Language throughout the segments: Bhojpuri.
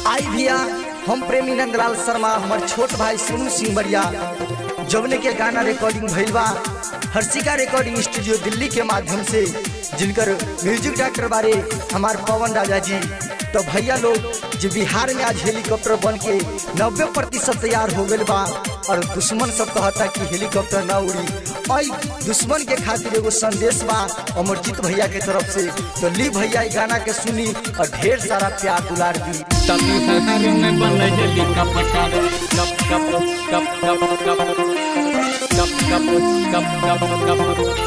आई भैया हम प्रेमी नंदलाल शर्मा हमार छोट भाई सोनू सिंह बरिया जवने के गाना रिकॉर्डिंग भइल बा हर्षिका रिकॉर्डिंग स्टूडियो दिल्ली के माध्यम से जिनकर म्यूजिक डायरेक्टर बारे हमार पवन राजा जी तो भैया लोग जो बिहार में आज हेलीकॉप्टर बन के नब्बे प्रतिशत तैयार हो गए बा और दुश्मन सब कहता कि हेलीकॉप्टर ना उड़ी आई दुश्मन के खातिर एगो संदेश बा अमरजीत भैया के तरफ से तो ली भैया ई गाना के सुनी और ढेर सारा प्यार दुलार दी तभी शहर में बन हेलीकॉप्टर कप कप कप कप कप कप कप कप कप कप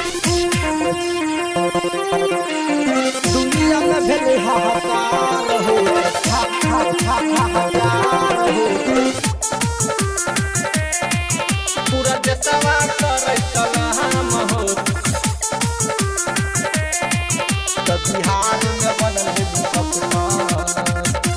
दुनिया में भेले हाहाकार हो हा हा हा हाहाकार हो पूरा देशवा करे सलाम हो तो बिहार में बनल हेलीकॉप्टर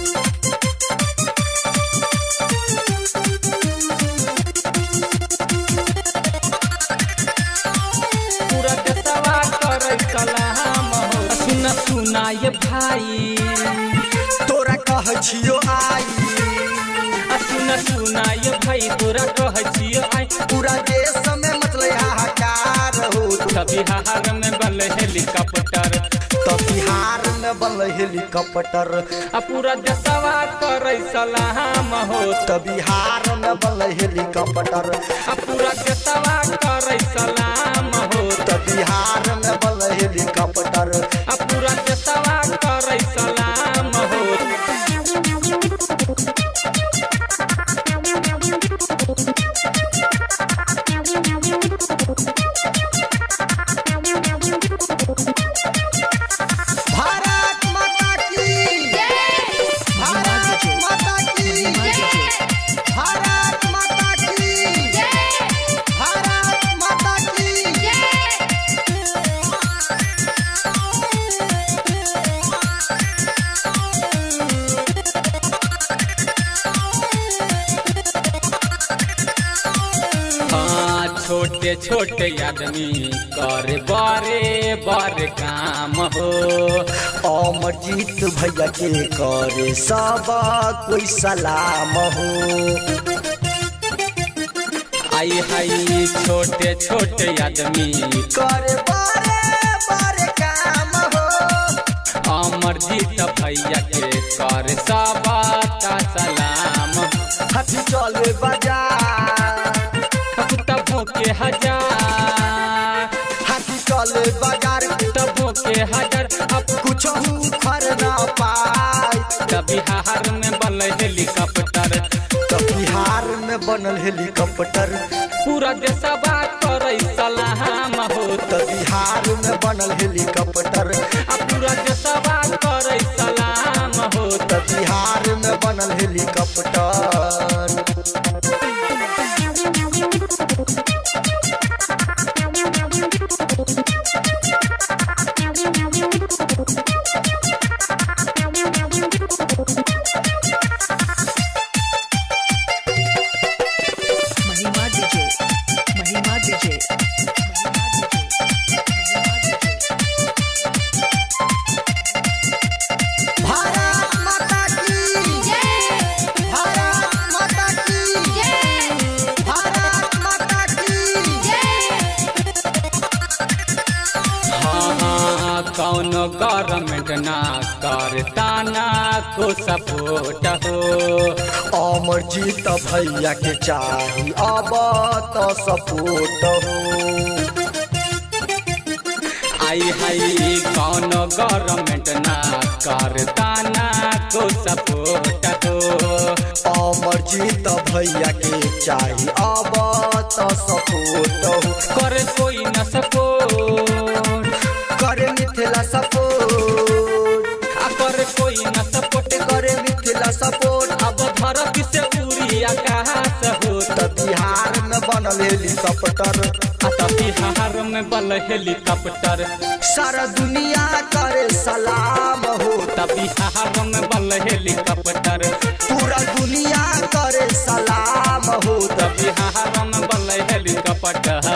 पूरा देशवा करे सलाम हो सुन सुना ये भाई तोरा कह छियो आई आ सुन सुना ये भाई तोरा कह छियो आई पूरा देश में मतलब हाहाकार हो तभी हार में बन हेलीकॉप्टर तो बिहार में बनल हेलीकॉप्टर आ पूरा देशवा करे सलाम हो तो बिहार में बनल हेलीकॉप्टर आ पूरा देशवा करे सलाम हो तो बिहार में बनल हेलीकॉप्टर आ पूरा देशवा करे सलाम हो भारत माता की भारत माता की भारत माता की भारत माता की हाँ छोटे छोटे आदमी करे बड़े बड़े काम हो अमरजीत भैया के करे सब कोई सलाम हो आई हाई छोटे छोटे आदमी करे बड़े बड़े काम हो अमरजीत भैया के कर सबा का सलाम हाथी चले बाजार तबों के हजार हाथी चले बाजार तबों के हजार अब कुछ खर ना पाए तभी हार में बन हेलीकॉप्टर तो बिहार में बनल हेलीकॉप्टर पूरा देशवा करे सलाम हो तो बिहार में बनल हेलीकॉप्टर आ पूरा देशवा करे सलाम हो तो बिहार में बनल हेलीकॉप्टर महिमा डीजे महिमा डीजे भारत माता की भारत माता की भारत माता की हाँ हाँ कौन गवर्नमेंट ना करता ना को सपोर्ट हो अमरजीत भैया के चाही अब तो सपोर्ट हो आई हाई कौन गवर्नमेंट ना करता ना को सपोर्ट हो अमरजीत भैया के चाही अब तो सपोर्ट हो करे कोई न सपोर्ट करे मिथिला सपोर्ट आ करे कोई न सपोर्ट करे मिथिला सपोर्ट अब धरती से उड़ी आकाश हो तो बिहार में बनल हेलीकॉप्टर आ तभी हार में बल हेलीकॉप्टर सारा दुनिया करे सलाम हो तभी हार में बल हेलीकॉप्टर पूरा दुनिया करे सलाम हो तभी हार में बल हेलीकॉप्टर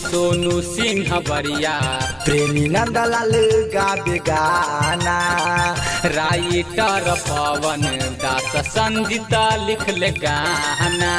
सोनू सिंह बरिया प्रेमी नंदलाल गावे गाना राइटर पवन दास संजीता लिख ले गाना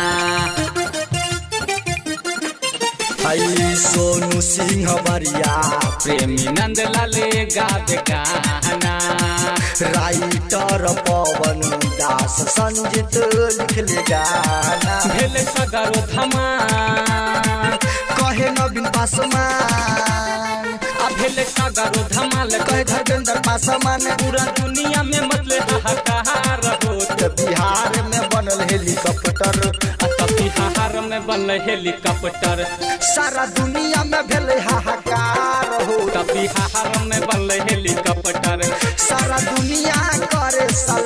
हई सोनू सिंह बरिया प्रेमी नंदलाल गावे गाना राइटर पवन दास संजीत लिखले गाना भेल सगरो धमाल कहे नवीन पासवान आ भेल सगरो धमाल कहे धर्मेंद्र पासवान पूरा दुनिया में मतलब हाहाकार होत त बिहार में बनल हेलीकॉप्टर आ तब बिहार में बनल हेलीकॉप्टर सारा दुनिया में भेल हाहाकार हो तब बिहार में बनल हेलीकॉप्टर सारा दुनिया करे सलाम